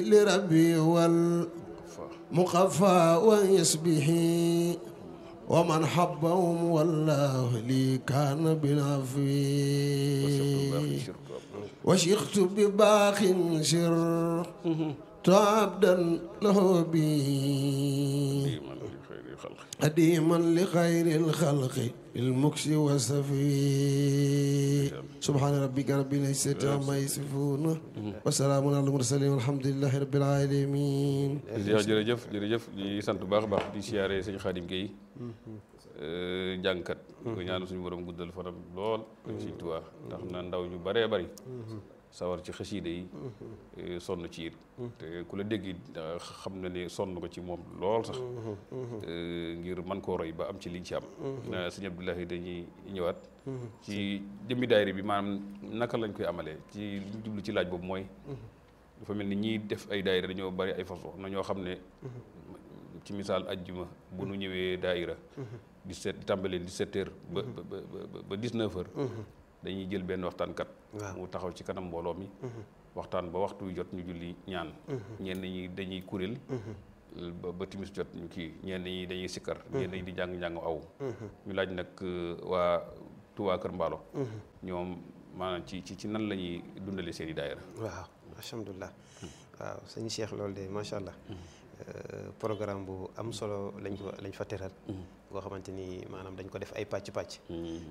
لربي والمقفى ويسبه ومن حبهم والله لي كان بنافي وشيخت بباخ سر تعبدا له بي قديما لخير الخلق المكس والسفي سبحان ربك رب العزة عما يصفون وسلام على المرسلين والحمد لله رب العالمين jërëjëf jërëjëf di sant bu baax a baax di siyaare sëñ Xaadim Gueye jàngkat ko ñaanu suñu borom guddal fanam lool sëñ Tuubaa ndax na ndaw ñu baree bari sawar ci xasiida yi sonn ci it te ku la dégg xam na ne sonn ko ci moom lool sax ngir man koo roy ba am ci liñ ci am sëñ Abdoulahi dañuy ñëwaat ci jëmmi daayira bi maanaam naka lañ koy amalee ci li ñu jublu ci laaj boobu mooy dafa mel ni ñiy def ay daayira dañoo bari ay façon na ñoo xam ne ci misaal ajjuma bu nu ñëwee daayira di seet tàmbalee di sept heures ba ba ba dix-neuf heures dañuy jël benn waxtaankat mu taxaw ci kanam mbooloo mi waxtaan ba waxtu wi jot ñu julli ñaan ñenn ñi dañuy kuréel ba ba timis jot ñu kii ñenn ñi dañuy sikkar ñenn ñi di jàng njàng aw ñu laaj nag waa Touba Kër Mbaalo ñoom maanaam ci ci ci nan la ñuy dundale seen i daayira waaw alhamdulilah waaw sëñ Cheikh loolu de macha allah programme bu am solo lañ ko lañ fa teral boo xamante ni maanaam dañ ko def ay pàcc pàcc